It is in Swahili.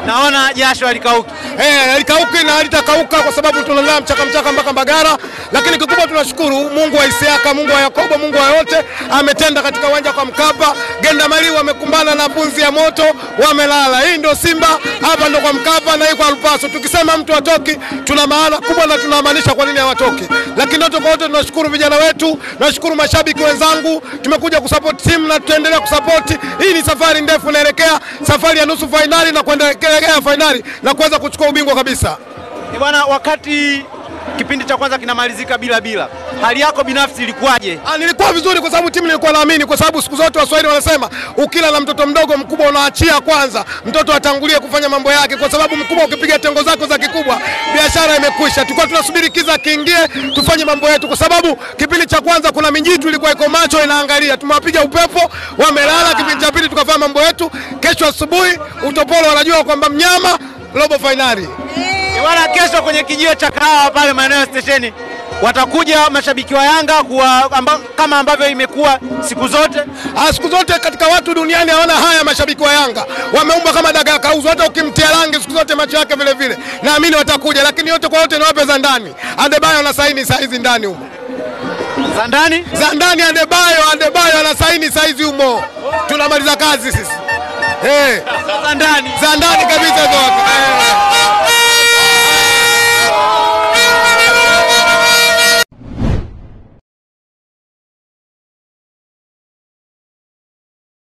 Naona jasho halikauki. Eh, halikauki na halitakauka kwa sababu tunalala mchaka mchaka mpaka Mbagara, lakini kikubwa tunashukuru Mungu wa Isiaka, Mungu wa Yakobo, Mungu wa yote ametenda katika uwanja kwa Mkapa. Genda Mali wamekumbana na punzi ya moto, wamelala. Hii ndio Simba, hapa ndo kwa Mkapa na hii kwa Lupaso. Tukisema mtu atoki, tuna maana kubwa na tunamaanisha kwa nini hawatoki. Lakini yote kwa yote tunashukuru vijana wetu, tunashukuru mashabiki wenzangu, tumekuja kusupport timu na tutaendelea kusupport. Hii ni safari ndefu, inaelekea safari ya nusu fainali na kuendelea fainali na kuweza kuchukua ubingwa kabisa. Eh, Bwana, wakati kipindi cha kwanza kinamalizika bila bila, hali yako binafsi ilikuwaje? Ah, nilikuwa vizuri kwa sababu timu nilikuwa naamini, kwa sababu siku zote Waswahili wanasema ukila na mtoto mdogo, mkubwa unaachia kwanza, mtoto atangulie kufanya mambo yake, kwa sababu mkubwa ukipiga tengo zako za kikubwa, biashara imekwisha. Tulikuwa tunasubiri kiza kiingie, tufanye mambo yetu, kwa sababu kipindi cha kwanza kuna mijitu ilikuwa iko macho inaangalia, tumewapiga upepo, wamelala. Kipindi cha pili tukafanya mambo yetu. Kesho asubuhi utopolo wanajua kwamba mnyama robo fainali. Eh, Bwana, kesho kwenye kijiwe cha kahawa pale maeneo ya stesheni watakuja mashabiki wa Yanga kuwa, amba, kama ambavyo imekuwa siku zote. Ah, siku zote katika watu duniani hawana haya mashabiki wa Yanga, wameumbwa kama dagaa kauzu. Hata ukimtia rangi siku zote macho yake vile vile, naamini watakuja, lakini yote kwa yote niwape za ndani. Adebayo ana saini saizi ndani humo, Za ndani za ndani Adebayo, Adebayo ana saini saizi humo, tunamaliza kazi sisi. Hey, za ndani za ndani kabisa.